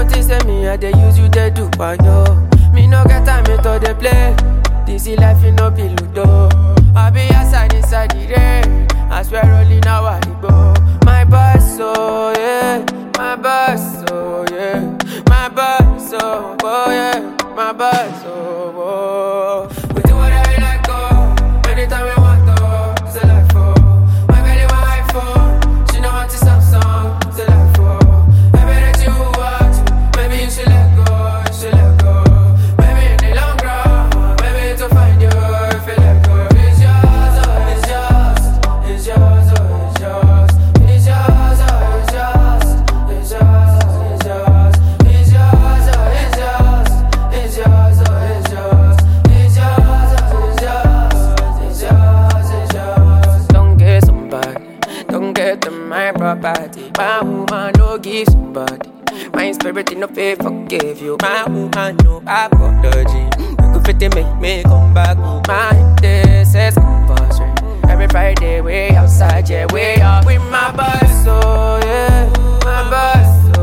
notice say me, I dey use you, they do yo. Me no get time me to dey play. This is life, you no be ludo. I be outside inside the rain. I swear only now I dey go. My boss, oh yeah, my boss, oh yeah, my boss, oh, oh yeah, my boss, oh, oh. We do whatever we like, oh. Anytime we want, oh. It's a life, oh. My belly want iPhone. She know want to Samsung. It's a life, oh. Everything that you want, maybe you should let go. You should let go. Maybe in the long run, maybe to find you if you let go. It's yours, oh, it's yours. It's yours, oh, it's yours. It's yours, oh, it's yours. It's yours, oh, it's yours. It's yours, oh, it's yours. It's yours, oh, it's yours. It's yours, oh, it's yours. It's yours, it's yours. Don't get somebody. Don't get them my property. My woman no give somebody. My spirit in no faith forgive you. My woman no apology. You go fit to make me come back. My this is compulsory. Every Friday we outside, yeah we out with my boss, oh yeah, my boss,